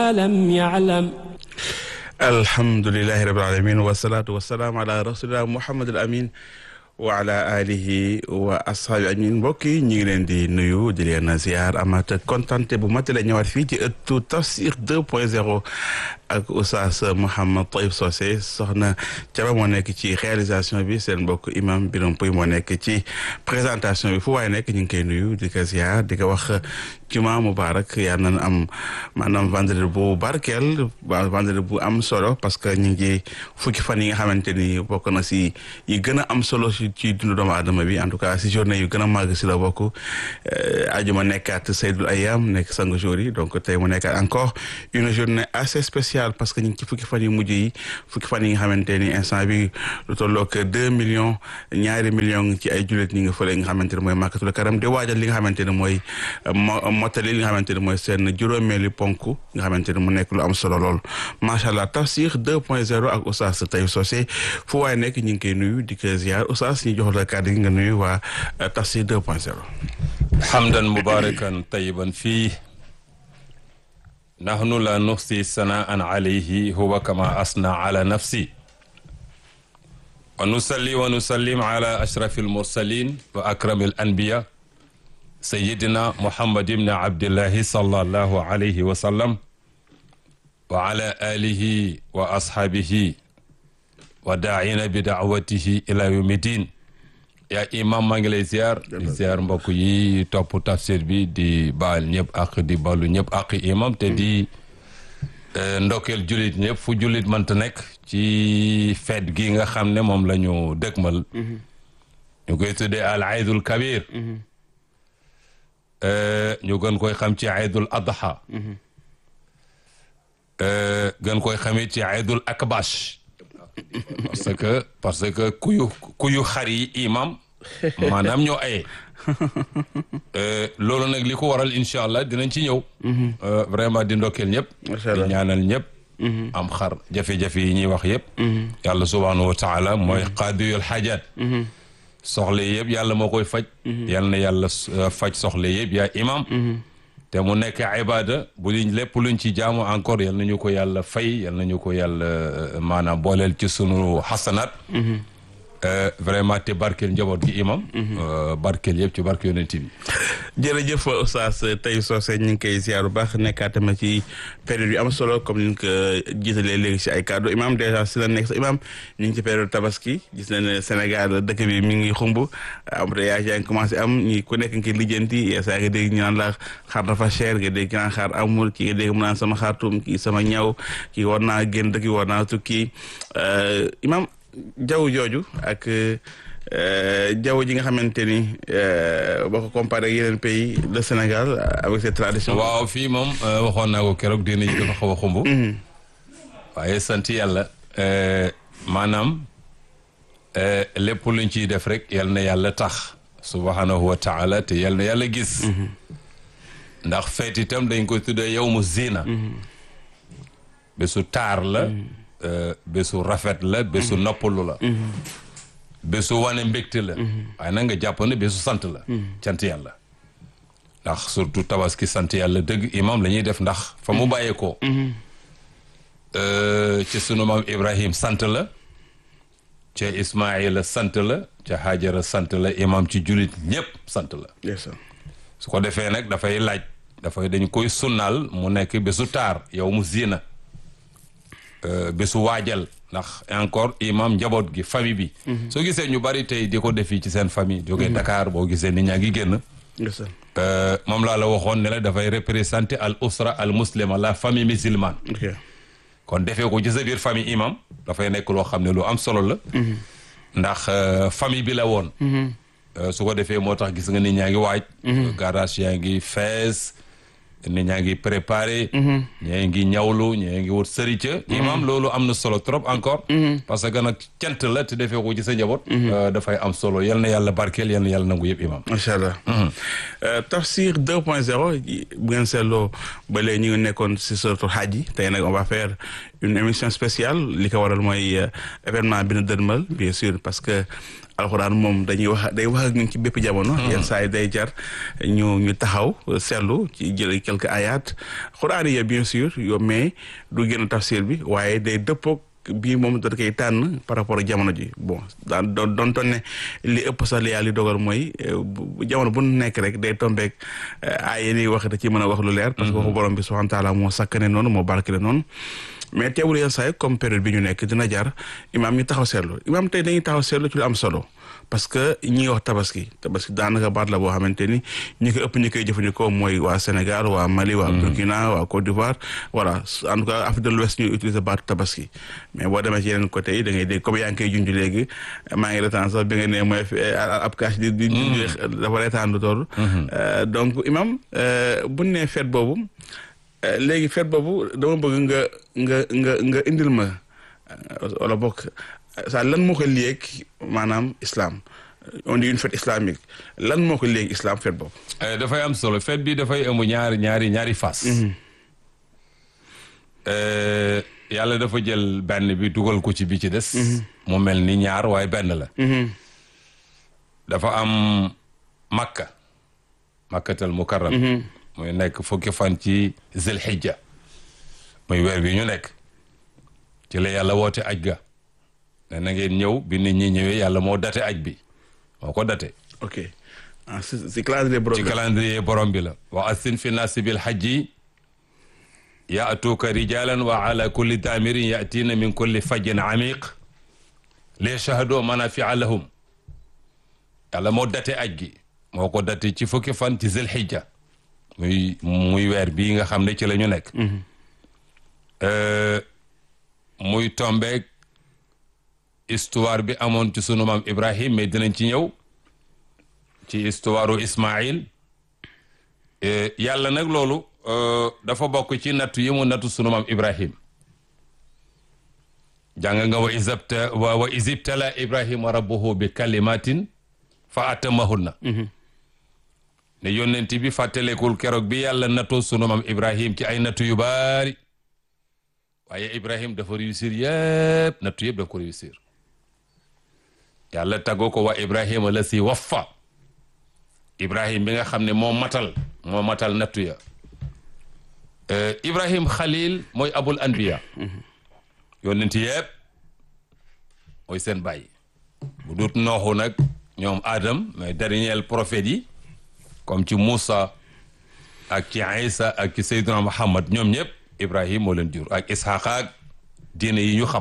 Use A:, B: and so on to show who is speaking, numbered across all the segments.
A: ما لم يعلم
B: alhamdulilahi rabil alamin wasalaatu wasalaam ala rasulillah muhammad al amin wa ala alihi wa ashaabi ajmain mbokk yi ñu ngi leen di nuyu di leen ziar amat kontante bu mat la ñëwaat fii ci ëttu tafsir 2 point 0 ak oustaz Mouhamed Taïb Socé soxna Thiaba moo nekk ci réalisation bi seen mbokk imam Biram Pouy moo nekk ci présentation bi fu waaye nekk ñu ngi koy nuyu di ko ziar di ko wax juma mubarak yaa nañ am maanaam vendredi bu barkeel vendredi bu am solo parce que ñu ngi fukki fan yi nga xamante ni bokk na si yi gën a am solo si ci dundu doomu aadama bi en tout cas si journée yu gën a màgg si la bokk ajuma nekkaat Seydul Ayam nekk sang jour yi donc tey mu nekkaat encore une journée assez spéciale parce que ñu ngi ci fukki fan yu mujj yi fukki fan yi nga xamante ni instant bi lu tollook deux millions ñaari millions ci ay jullit ñi nga fële nga xamante ne mooy màkkatul karam di waajal li nga xamante ne mooy mottali li nga xamante ne mooy seen juróomeeli ponk nga xamante ne mu nekk lu am solo lool macha allah tafsir 2 point 0 ak oustaz Taïb Socé fu waaye nekk ñu ngi koy nuyu di ko ziar oustaz ñu jox la kàddu gi nga nuyu waa tafsir 2 point 0
C: hamdan mubarakan tayiban fii nahnu la nuxsi sanaan alayhi huwa kama asna ala nafsi wa nusalli wa nusallim ala ashrafi almursalin wa akrami alanbiya sayidina muhammad ibni abdillahi sallallahu alayhi wa sallam wa ala alihi wa ashaabihi wa daa'ina bi daawatihi ila yawmi din yaa imam maa ngi lay ziar di ziar mbokk yi topp tafsir bi di baal ñëpp ak di balu ñëpp ak imam te di ndokkeel julit ñëpp fu julit mënta nekk ci feet gi nga xam ne moom la ñu dëgmal ñu koy tuddee al aydul kabir ñu gën koy xam ci aydul adha gën koy xamit ci aydul akbash parce que parce que kuyu kuyu xar yi imam maanaam ñoo aye loolu nag li ko waral incha allah dinañ ci ñëw vraiment di ndokkeel ñëpp di ñaanal ñëpp am xar jafe-jafe yi ñuy wax yëpp yàlla subhanahu wa taala mooy qaadiyul xaajaat soxla yëpp yàlla moo koy faj yal na yàlla faj soxla yëpp yaa imam te mu nekk ibada bu liñ lépp luñ ci jaamu encore yal nañu ko yàlla fay yal nañu ko yàlla maanaam booleel ci sunu xasanaat vraiment te barkeel njaboot gi imam barkeel yëpp ci barke yonent bi
B: jërëjëf oustaz Taïb Socé ñu ngi koy ziar bu baax nekkaat tamit ci période yu am solo comme ni ñu ko jiitalee léegi si ay kàddu imam dèjà si la nekk sa imam ñu ngi ci période tabaski gis na ne Sénégal dëkk bi mi ngi xumb embouteillage yaa ngi commencé am ñi ku nekk ngi lijjanti saa nga dégg ñu naan la xaar dafa cher nga dégg naan xaar amul ki nga dégg mu naan sama xaartum kii sama ñaw kii war naa génn dëkk war naa tukki imam jaww jooju ak jaww ji nga xamante ni boo ko comparé ak yeneen pays le Sénégal avec ses traditions.
C: waaw fii moom waxoon naa ko keroog diine ji dafa xaw a xumb. waaye sant yàlla maanaam lépp luñ ciy def rek yal na yàlla tax subhanahu wa taala te yal na yàlla gis. ndax feet itam dañ koy tuddee yow mu zina. bésu taar la. bésu rafet la bésu noppalu la bésu wane mbégte la waaye nag nga jàpp ne bésu sant la sant yàlla ndax surtout tabaski sant yàlla dëgg imam la ñuy def ndax fa mu bàyyeekoo ci sunu maam ibrahim sant la ca ismaila sant la ca hajara sant la imam ci julit ñëpp sant la su ko defee nag dafay laaj dafay dañ koy sunnaal mu nekk bésu taar yow mu zina bésu waajal ndax encore imam njaboot gi famille bi soo gisee ñu bari tey di ko defi ci seen famille jógee Dakar boo gisee nit ñaa ngi génn moom laa la waxoon ne la dafay représenter al usra al muslima la famille musulmane kon defee ko ci sa biir famille imam dafay nekk loo xam ne lu am solo la ndax famille bi la woon su ko defee moo tax gis nga nit ñaa ngi waaj garage yaa ngi fees nit ñaa ngi préparé ñee ngi ñawlu ñee ngi wut sërica imam loolu am na solo trop encore parce que nag cant la te defee ko ci sa njaboot dafay am solo yal na yàlla barkeel yal na yàlla nangu yëpp imam
B: macha allah tafsir 2 point 0 bu ngeen seetloo ba léegi ñu ngi nekkoon si suratul hajj yi tey nag on va faire une émission spéciale li ko waral mooy événement bi nu dënmal bien sûr parce que alxuraan moom dañuy wax day wax ak ñun ci bépp jamono. yenn saa yi day jar ñu ñu taxaw seetlu ci jël quelques ayat xuraan yi bien sûr yow mais du génn tafsir bi waaye day dëppoog bii moom da koy tànn par rapport ak jamono ji bon daan doon doon toon ne li ëpp sax li yàlla li dogal mooy jamono bu nekk rek day tombeek ay yéen wax da ci mën a wax lu leer. parce que waxu borom bi subhanahu wa taala moo sakkane noonu moo barkele noonu. mais teewul yenn saa yi comme période bi ñu nekk dina jar imaam ñu taxaw seetlu imaam tey dañuy taxaw seetlu ci lu am solo parce que ñi ngi wax tabaski tabaski daanaka baat la boo xamante ni ñi ko ëpp ñi koy jëfandikoo mooy waa Sénégal waa Mali waa Burkina waa Côte d'Ivoire voilà en tout cas Afrique de l'Ouest ñu utiliser baatu tabaski mais boo demee ci yeneen côté yi da ngay dégg comme yaa ngi koy junj léegi maa ngi retaan sax bi nga ne mooy ab kaas di di junj dafa retaan lu toll donc imaam buñ ne fête boobu léegi fête boobu dama bëgg nga nga nga nga indil ma wala bokk sa lan moo ko liyeeg maanaam islam on dit une fête islamique lan moo ko liyeeg islam fête boobu.
C: dafay am solo fête bi dafay ëmb ñaari ñaari ñaari fas. yàlla dafa jël benn bi dugal ko ci bi ci des. mu mel ni ñaar waaye benn la. dafa am makka makkatal mukarram muy nekk fukki fan ci zilhijja muy weer bi ñu nekk ci la yàlla woote aj ga ne na ngeen ñëw bi nit ñi ñëwee yàlla moo date aj bi moo ko date
B: ok ah si calendrier borom
C: ci calendrier borom bi la wa assin fi naasi bil hajji yaatuuka rijalan wa ala kulli daamirin yaatiina min kulli fajjin amiq li yashhadu manafia lahum yàlla moo date aj gi moo ko date ci fukki fan ci zilhijja muy muy weer bii nga xam ne ci la ñu nekk muy tombeeg histoire bi amoon ci sunu maam Ibrahim mais dinañ ci ñëw ci histoire u Ismaïl yàlla nag loolu dafa bokk ci nattu yi mu nattu sunu maam Ibrahim jàng nga wa isabta wa isibtala Ibrahima rabbuhu bi kalimatin fa atamahunna ne yónnent bi fàttalekul keroog bi yàlla nattoo sunu maam Ibrahim ci ay nattu yu baari waaye Ibrahim dafa réussir yëpp nattu yëpp dafa ko réussir yàlla tàggoo ko waa Ibrahima la si waffa Ibrahim bi nga xam ne moo matal moo matal nattu ya Ibrahim Khalil mooy abul anbiya yónnent yëpp mooy seen bàyyi bu dut nooxu nag ñoom Adam mais dernier prophète yi comme ci Moussa ak ci Isa ak ci Seydina Muhammad ñoom ñëpp Ibrahim moo leen jur ak Isxaaq ak diine yi ñu xam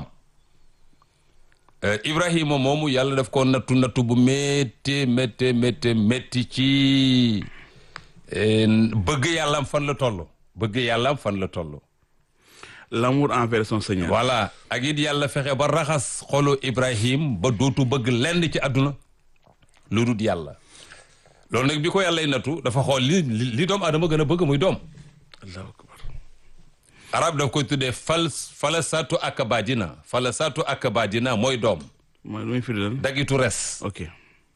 C: Ibrahima moomu yàlla daf ko nattu nattu bu métti métti métti métti ci bëgg yàllaam fan la toll bëgg yàllaam fan la toll.
B: l'amour envers son Seigneur.
C: voilà ak it yàlla fexe ba raxas xolu Ibrahim ba dootu bëgg lenn ci àdduna lu dul yàlla. loolu nag bi ko yàllay nattu dafa xool li li doom adama gën a bëgg muy doom
B: allahu akbar
C: arab daf koy tuddee fal fala satu akabadina fala satu akabadina mooy doom
B: mooy lu muy firi lan
C: dagitu res
B: ok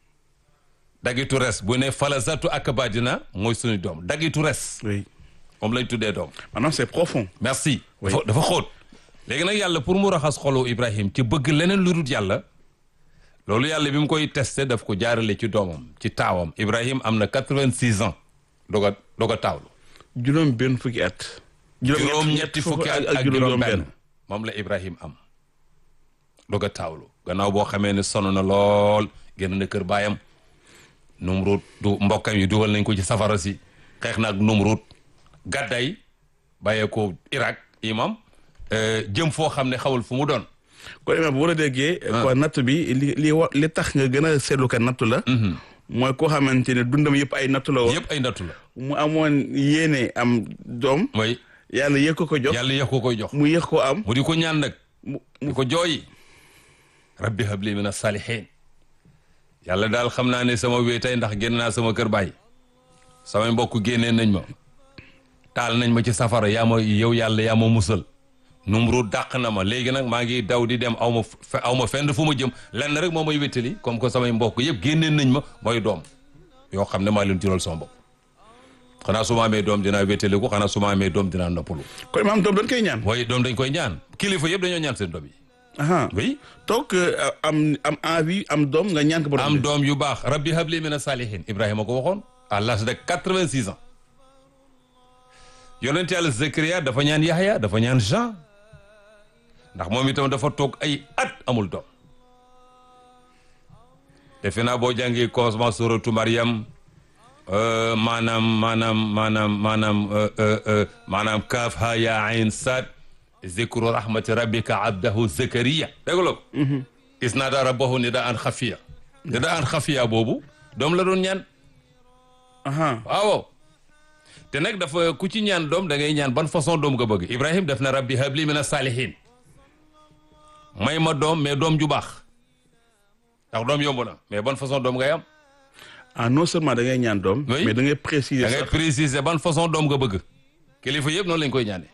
C: dagitu res bu ne fala satu akabadina mooy suñu doom dagitu res
B: oui
C: moom lañ tuddee doom
B: maanaam c'est profond
C: merci
B: Oui.
C: dafa dafa xóot léegi nag yàlla pour mu raxas xolu Ibrahim ci bëgg leneen lu dul yàlla loolu yàlla bi mu koy testé daf ko jaarale ci doomam ci taawam Ibrahim am na quatre-vingt-six ans doog a doog a taawlu
B: juróom benn fukki at
C: juróom ñetti fukki at ak juróom benn moom la Ibrahim am doog a taawlu gannaaw boo xamee ne sonn na lool génn na kër baayam Numrut du mbokkam yi dugal nañ ko ci safara si xeex na ak Numrut gàdday bàyyee ko Irak imam euh, jëm foo xam ne xawul fu mu doon
B: kon imam bu war a déggee kon natt bi li li wa li tax nga gën a seetlu ka nattu la mooy koo xamante ne dundam yëpp ay nattu la woon
C: yëpp ay nattu la
B: mu amoon yéene am doom
C: mooy
B: yàlla yëg ko ko jox
C: yàlla yéex ko koy jox
B: mu yëg ko am
C: mu di ko ñaan nag
B: mu
C: di ko jooyi rabbi habli min as-salihin yàlla daal xam naa ne sama wéetay ndax génn naa sama kër baay samay mbokk génnee nañ ma taal nañ ma ci safara yaa ma yow yàlla yaa ma musal numru dàq na ma léegi nag maa ngi daw di dem aw ma fe aw ma fenn fu ma jëm lenn rek moo may wéttali comme que samay mbokk yëpp génnee nañ ma mooy doom yoo xam ne maa leen jural sama bopp xanaa su ma amee doom dinaa wéttali ko xanaa su ma amee doom dinaa noppalu
B: kon imam doom dañ koy ñaan
C: waaye doom dañ koy ñaan kilifa yëpp dañoo ñaan seen doom yi
B: aha
C: oui
B: toog euh, am am envie am doom nga ñaan ko borom
C: am
B: bi.
C: doom yu baax rabbi habli mina salihin ibrahima ko waxoon à l'âge de quatre-vingt-six ans yonent yàlla Zakaria dafa ñaan Yahya dafa ñaan Jean ndax moom itam dafa toog ay at amul doom defe naa boo jàngee commencement suratu Mariam euh, maanaam maanaam maanaam maanaam euh, euh, euh, maanaam kaaf ha ya ayn sad zikru rahmati rabbika abdahu Zakaria dégg ko isnaada rabbahu nidaan xafiya nidaan xafiya boobu doom la doon ñaan
B: aha
C: waaw te nag dafa ku ci ñaan doom da ngay ñaan ban façon doom nga bëgg Ibrahim def na rabbi habli mina salihin may ma doom mais doom ju baax ndax doom yomb na mais ban façon doom ngay am
B: ah non seulement da ngay ñaan doom.
C: Oui.
B: mais da ngay préciser
C: da ngay
B: sax.
C: préciser ban façon doom nga bëgg kilifa yëpp noonu lañ koy ñaane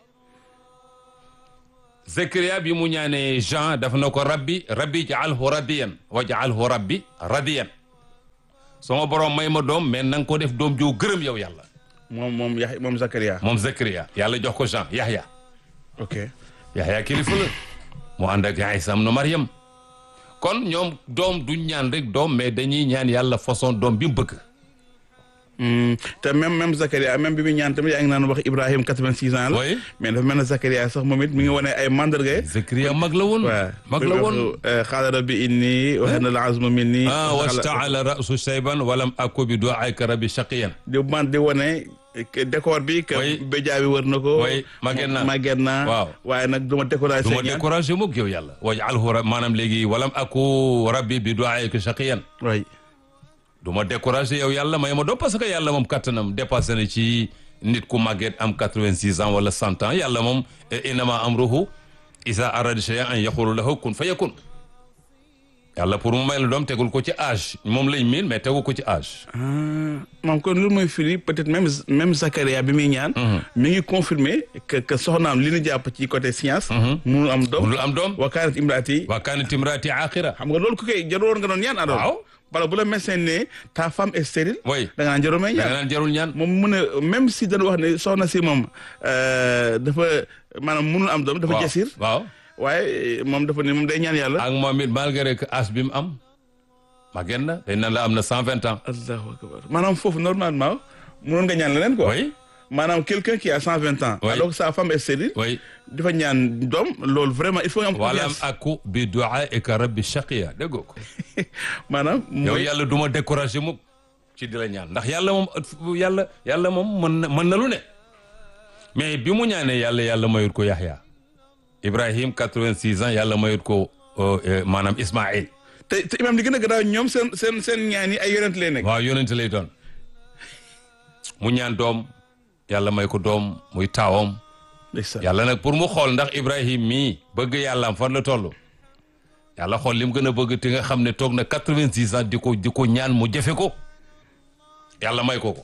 C: Zakaria bi mu ñaanee Jean daf na ko rabbi rabbi jaalhu radiyan wa jaalhu rabbi radiyan sama borom may ma doom mais na nga ko def doom joo gërëm yow yàlla
B: moom moom Yax moom Zakaria.
C: moom Zakaria yàlla jox ko Jean Yahya
B: ok
C: Yahya kilifa la mu ànd ak Isa am na Mariam kon ñoom doom duñ ñaan rek doom mais dañuy ñaan yàlla façon doom bi mu bëgg
B: Hmm, te même même Zakaria même bi muy ñaan tamit yaa ngi naan wax Ibrahim 86 ans la.
C: Oui.
B: mais dafa mel ne Zakaria sax moom it mi ngi wane ay mandarga.
C: Zakaria mag la woon
B: waaw
C: mag la woon
B: xaala rabbi inni wa hana al azmu minni.
C: ah wastaala rasu shayban walam aku bi duaika rabbi shaqiyan
B: di man di wane que décor bi. que
C: Oui.
B: béjaa bi wër na ko.
C: Oui, màgget naa.
B: màgget naa.
C: Waaw.
B: waaye nag du ma découragé.
C: du ma découragé mukk yow yàlla wajalhu ra maanaam léegi walam aku rabbi bi duaika shaqiyan
B: oui.
C: du ma découragé yow yàlla may ma doom parce que yàlla moom kattanam dépassé na ci nit ku màgget am quatre-vingt-six ans wala cent ans yàlla moom innama amruhu isa arada shay'an an yaqulu lahu kun fa yakun yàlla pour mu may la doom tegul ko ci âge moom lañ miin mais tegu ko ci âge
B: ah moom kon lu mooy firi peut-être même même Zakaria bi muy ñaan. mi ngi confirmer que que soxnaam li ñu jàpp ci côté science. munul am doom.
C: munul am doom
B: wa kaanat imraati
C: wa kanat imraati aqira
B: xam nga loolu ku koy jaroon nga doon ñaan alors.
C: Waaw.
B: wala bu la médecin ne ta femme est stérile.
C: oui
B: da nga naan jarul may
C: da
B: ñaan.
C: nga naan jarul ñaan
B: moom mu ne même si dañu wax ne soxna si moom euh, dafa maanaam munul am doom dafa
C: waaw
B: jasir
C: waaw
B: waaye moom dafa ne moom day ñaan yàlla.
C: ak moom it malgré que âge bi mu am màgget na dañ naan la am na cent vingt ans
B: allahu akbar maanaam foofu normalement munoon nga ñaan leneen quoi.
C: oui
B: maanaam quelqu'un qui a cent vingt ans.
C: Oui.
B: alors que sa femme est stérile.
C: oui
B: dafa ñaan doom loolu vraiment il faut nga am
C: walam
B: confiance
C: aku bi duaika rabbi shaqiya déggoo ko
B: maanaam.
C: yow
B: mooy
C: yàlla du ma découragé mukk ci di la ñaan ndax yàlla moom yàlla yàlla moom mën na mën na lu ne mais bi mu ñaanee yàlla yàlla mayut ko Yaxya Ibrahim 86 ans yàlla mayut ko euh, euh, maanaam Ismaïl
B: te te imam li gën a garaaw ñoom seen seen seen ñaan yi ay yonent lay nekk.
C: waaw yonente lay doon mu ñaan doom yàlla may ko doom muy taawam
B: ndeysaan.
C: yàlla nag pour mu xool ndax Ibrahim mii bëgg yàllaam fan la toll yàlla xool li mu gën a bëgg te nga xam ne toog na 86 ans di ko di ko ñaan mu jafe ko yàlla may ko ko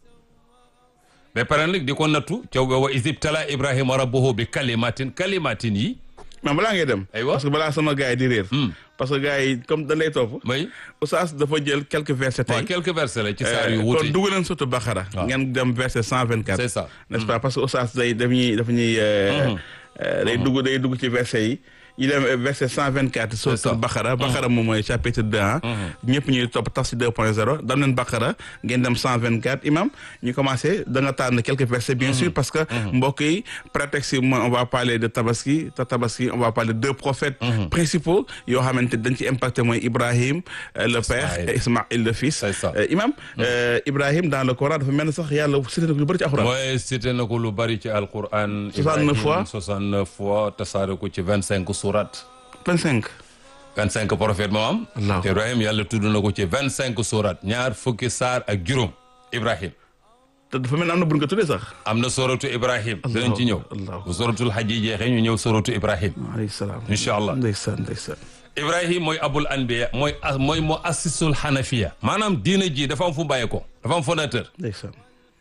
C: ba pare nag di ko nattu caw ba wa isibtala Ibrahima rabbuhu bi kalimatin kalimatin yi
B: mais balaa ngay dem.
C: Aywa.
B: parce que balaa sama gars yi di réer. parce que gars yi comme dañ lay topp.
C: may
B: Oustaz dafa jël quelques versets tey.
C: waaw quelques versets la ci saar yu
B: kon
C: wuute
B: dugg leen surtout Bakara.
C: Waaw.
B: ngeen dem verset cent vingt quatre.
C: c'est ça
B: n'est-ce pas parce que Oustaz day daf ñuy daf ñuy. euh, euh, day dugg day dugg ci verset yi. yi dem euh, verset cent vingt quatre.
C: ça.
B: surtout Bakara. Bakara moom mooy chapitre deux ah. ñëpp ñuy topp Tafsir deux point zéro dam leen Bakara ngeen dem cent vingt quatre imam ñu commencé da nga tànn quelques versets bien sûr parce que mbokk yi prétexte yi mooy on va parler de Tabaski te Tabaski on va parler de deux prophètes principaux yoo xamante dañ ci impacté mooy Ibrahim euh, le père
C: Ismaïl.
B: et Ismaïl le fils.
C: C'est ça.
B: Euh, imam euh, Ibrahim dans le Coran dafa mel ne sax yàlla cité na ko lu bëri ci alxuraan.
C: mooy cité na ko lu bari ci alquran
B: 69 fois.
C: 69 fois tasaare ko ci 25 surat
B: 25.
C: 25 prophètes moo am
B: Allahu
C: te Ibrahim yàlla tudd na ko ci 25 surat ñaar fukki saar ak juróom Ibrahim
B: te dafa mel ne am na bu ñu ko tuddee sax.
C: am na soratu Ibrahim dinañ ci ñëw
B: Allahu
C: bu soratul xaj yi jeexee ñu ñëw soratu Ibrahim
B: alayhi salaam.
C: incha allah
B: ndeysaan ndeysaan.
C: Ibrahim mooy abul anbiya mooy mooy mu assisul xanafiya maanaam diina ji dafa am fu bàyyee ko dafa am fondateur
B: ndeysaan.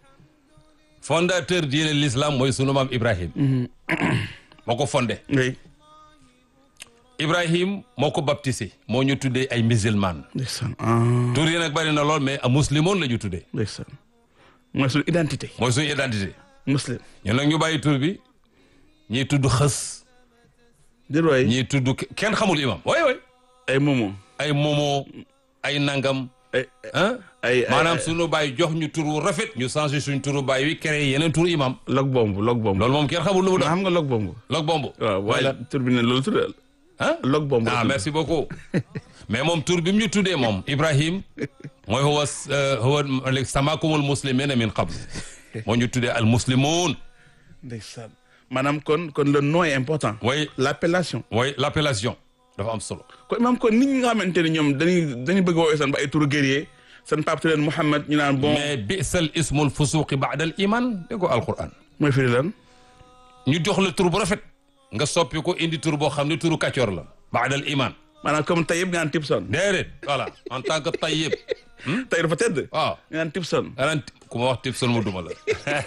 C: fondateur diine l'islam mooy sunu maam Ibrahim moo ko fondé
B: oui.
C: Ibrahim moo ko baptisé moo ñu tuddee ay musulman
B: ndeysaan ah
C: tur yi nag bari na lool mais a muslimoon la ñu tuddee
B: ndeysaan. mooy suñu identité.
C: mooy suñu identité
B: muslim.
C: ñun nag ñu bàyyi tur bi ñiy tudd xës
B: di roy
C: ñii tudd kenn xamul imam way way
B: ay momo
C: ay momo ay nangam
B: ay
C: ah
B: ay ay-
C: maanaam suñu baay jox ñu turu rafet ñu changé suñ turu baay wi créé yeneen turu imam
B: log bomb log bomb
C: loolu moom kenn xamul lu mu doon
B: xam nga log bomb
C: log bomb
B: waaw
C: mooy
B: waaye
C: lan
B: tur bi ne loolu tudd
C: ah
B: log bomb la
C: ah
B: tudd.
C: merci beaucoup mais moom tur bi mu ñu tuddee moom Ibrahim mooy huwa huwa samakumul muslimina min qabl moo ñu tuddee al muslimun
B: ndeysaan maanaam kon kon le nom est important
C: way
B: l'appellation
C: way l'appellation dafa am solo
B: kon maam kon nit ñi nga xamante ne ñoom dañuy dañuy bëgg a woowee seen ba ay turu guerrier seen pape leen Mouhamed ñu naan bon
C: mais bisal ismul fusuqi ba'da al iman dégg ko alquran
B: mooy firi lan
C: ñu jox la tur bu rafet nga soppi ko indi tur boo xam ne turu kàccoor la ba'da al iman
B: maanaam comme Tayyib nga naan Tipson
C: déedéet voilà en tant que tayyib
B: tey dafa tedd
C: waaw
B: nga naan Tipson
C: anaan ku ma wax tib son mu duma la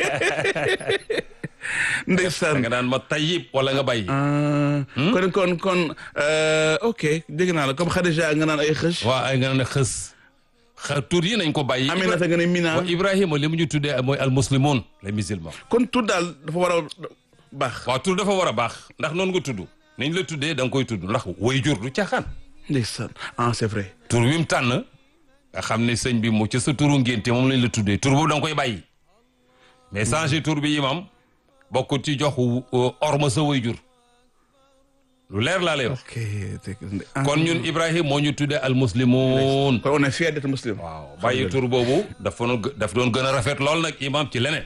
B: ndeysaan
C: nga naan ma tayyib wala nga bàyyi
B: ah kon kon kon euh, ok dégg naa la comme Khadija nga naan ay xëch
C: waa ay nga naan xës xa tur yi nañ ko bàyyi
B: Aminata nga ne Mina
C: wa Ibrahima li mu ñu tuddee mooy al muslimun les musulmans
B: kon tur daal dafa war a baax
C: waaw tur dafa war a baax ndax noonu nga tudd niñ la tuddee da nga koy tudd ndax way jur du caaxaan
B: ndeysaan ah c'est vrai
C: tur wi mu tànn nga xam ne sëñ bi mu ci sa turu ngénte moom lañ la tuddee tur boobu da nga koy bàyyi mais changer tur bi imam bokk ci jox orma sa way jur lu leer laa lay wax
B: ok dégg ah.
C: kon ñun Ibrahima moo ñu tuddee al muslimun
B: kon on est fier d'être muslim
C: waaw bàyyi tur boobu dafa doon daf doon gën a rafet lool nag imam ci leneen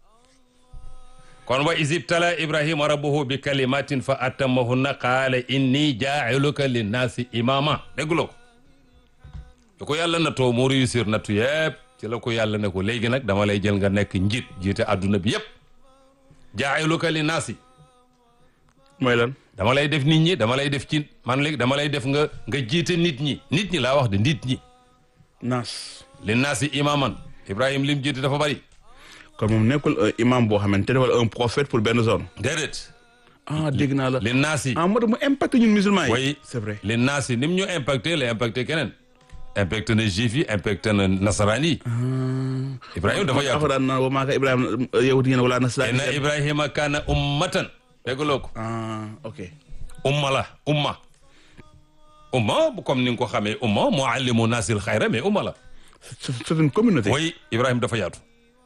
C: kon wa isibtala ibrahima rabbuhu bi kalimatin fa atamahunna qaala inni jaa'iluka linnaasi imama dégguloo ko da ko yàlla natoo mu réussir nattu yëpp ci la ko yàlla ne ko léegi nag dama lay jël nga nekk njiit jiite adduna bi yëpp jaa'iluka linnaasi
B: mooy lan
C: dama lay def nit ñi dama lay def ci man léegi dama lay def nga nga jiite nit ñi nit ñi laa wax de nit ñi
B: naas
C: linnaasi imaman ibrahim lim jiite dafa bari
B: kon moom nekkul un imam boo xamante ne wala un prophète pour benn zone
C: déedéet
B: ah dégg naa la
C: linnaasi
B: ah moo tax mu impacté ñun musulmans yi
C: oui
B: c'est vrai
C: li naas yi ni mu ñu impacté la impacté keneen impacté na juif yi impacté na nasaraan yi ibrahima dafa yaatu
B: alxuraan naan wa maa kaana ibrahima yahudi yéen wala nasraan
C: inna ibrahima kaana ummatan déggloo ko
B: ah ok
C: umma la umma umma bu comme ni nga ko xamee umma muallimu naasil xayra mais umma la
B: c'est c'est une communauté
C: oui ibrahima dafa yaatu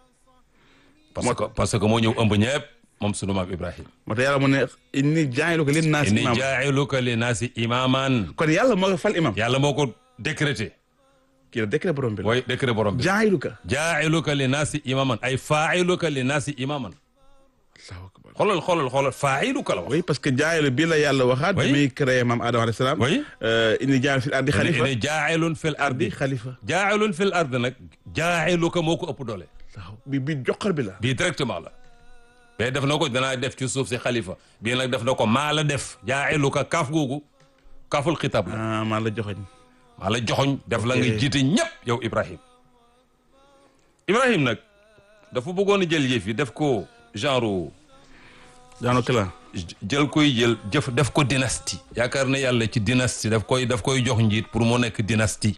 C: parce que parce que moo ñëw ëmb ñëpp moom sunu maam ibrahima
B: moo tax yàlla mu ne inni jaa'iluka linnaasi
C: inni
B: imam
C: jaa'iluka li naasi imaman
B: kon yàlla moo ko fal imam
C: yàlla moo ko décrété
B: kii la décret borom bi la
C: way décret borom bi
B: jaa'iluka
C: jaa'iluka li naasi imaman ay faa'iluka li naasi imaman
B: allahu akbar
C: xoolal xoolal xoolal faa'iluka la wax.
B: oui parce que jaa'ilu bi la yàlla waxaat bi
C: Oui.
B: muy créé maam Adama alayhi salaam
C: Oui.
B: euh, inni jaa'ilun fil ardi xalifa
C: ne jaa'ilun fil ardi
B: di xalifa
C: jaa'ilun fil ardi nag jaa'iluka moo ko ëpp doole
B: waaw bi bi joxar bi la
C: bii directement la mais def na ko danaa def ci suuf si xalifa bii nag def na ko maa la def jaa'iluka kaaf googu kaaful xitaab la
B: ah maa la joxoñ
C: maa la joxoñ def la nga
B: Ok.
C: jiite ñëpp yow Ibrahim Ibrahim nag dafa bëggoon a jël yëf yi def ko genre
B: daano clan
C: jël koy jël jëf def ko dynastie yaakaar na yàlla ci dynastie daf koy daf koy jox njiit pour mu nekk dynastie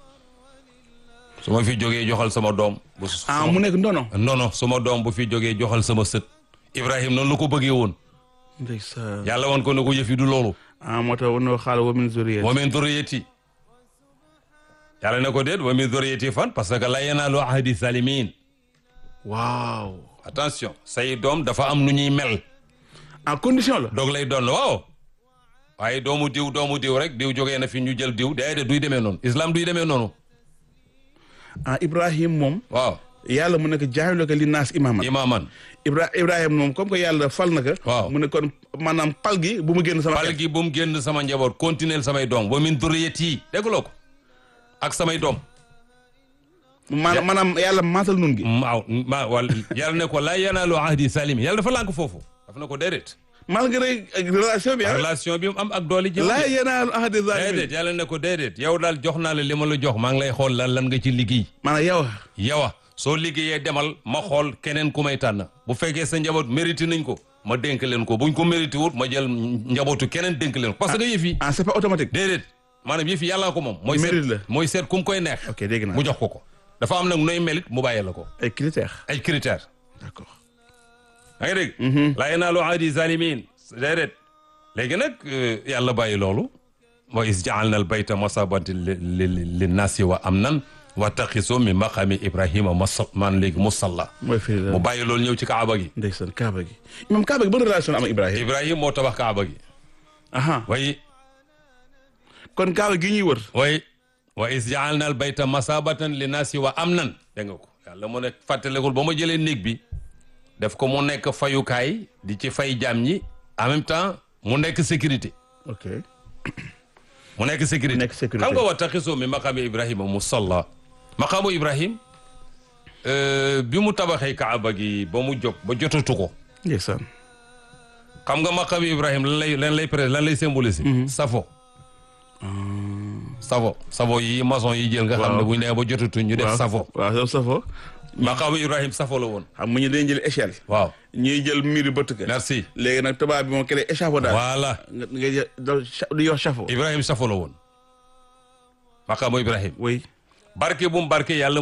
C: su ma fi jógee joxal sama doom bu su-
B: ah mu nekk ndono
C: non non sama doom bu fi jógee joxal sama sët Ibrahim noonu la ko bëggee woon
B: ndeysaan
C: yàlla woon ko ne ko yëf yi du loolu
B: ah moo tax wanoo xaala wa min zuriyati
C: wa min durriyati yàlla ne ko déet wa min durriyati fan parce que la yanaalu ahdi salimin
B: waaw
C: attention say doom dafa am nu ñuy mel
B: en condition la
C: doog lay doon waaw waaye doomu diw doomu diw rek diw jógee na fi ñu jël diw déedéet duy demee noonu islam duy demee noonu
B: ah Ibrahim moom
C: waaw
B: yàlla mu nekk jaa'iluka linnaasi imaaman
C: imaaman
B: Ibra Ibrahim moom comme que yàlla fal na ko
C: Waaw.
B: mu ne kon maanaam pal gi bu mu génn sama
C: pal
B: xel
C: gi bu mu génn sama njaboot continuer samay doom wa min durriyati dégguloo ko ak samay doom
B: maanaam maanaam yàlla maatal nun gi
C: waaw ma wal yàlla ne ko laa yanaalu ahdi salim yàlla dafa lànk foofu daf na ko déedéet
B: malgré relation bi ah
C: relation bi mu am ak dooli ji
B: laa yanaalu ahdi zalimin
C: déedéet yàlla ne ko déedéet yow daal jox naa la li ma la jox maa ngi lay xool lan lan nga ci liggéey
B: maanaam yow
C: yowa soo liggéeyee demal ma xool keneen ku may tànn bu fekkee sa njaboot mérité nañ ko ma dénk leen ko buñ ko mérité wut ma jël njabootu keneen dénk leen ko parce que yëf yi
B: ah c'est pas automatique
C: déedéet maanaam yëf yi yàllaa ko moom mooy
B: Mérite la.
C: seet mooy seet ku mu koy neex
B: ok dégg naa
C: mu jox ko ko dafa am nag nooy melit mu bàyyee la ko
B: ay critères
C: ay critères
B: d'accord
C: da nga dégg laa yanaalu ahdi zalimin déedéet léegi nag yàlla bàyyi loolu wa is jaalna al bayta masabati li li nasi wa amnan wa taxiso mi maqami ibrahima masa man léegi musalla
B: mooy firi
C: mu bàyyi loolu ñëw ci kaaba gi
B: ndeysaan kaaba gi imam kaaba gi ban relation am ak Ibrahima
C: ibrahima moo tabax kaaba gi
B: aha
C: way
B: kon kaaba gi ñuy wër
C: way wa is jaalna al bayta masabatan li nasi wa amnan dégg nga ko yàlla mu ne fàttalekul ba ma jëlee néeg bi def ko mu nekk fayukaay di ci fay jaam ñi en même temps mu nekk sécurité
B: ok
C: mu nekk sécurité
B: Mu nekk sécurité.
C: xam nga wa taxisoo mi maqaami ibrahima musalla maqaamu ibrahim euh, bi mu tabaxee kaaba gi ba mu jóg ba jotatu ko
B: ndeysaan
C: xam nga maqaami ibrahim lan lay lan lay pré lan lay symboliser safo safo safo yi maçon yi jël nga xam ne
B: Waaw.
C: bu ñu nee ba jotatu ñu def
B: waaw
C: safo
B: waaw yow safo
C: maqaamu ibrahim safo la woon
B: xam nga ñu dañuy jël échelle
C: waaw
B: ñuy jël miir bëtt ka
C: merci
B: léegi nag tubaab bi moom kele échafaudage
C: voilà
B: nga nga jël dal cha- di yor chapeau
C: ibrahim safo la woon maqaamu ibrahim
B: oui
C: barke bu mu barke yàlla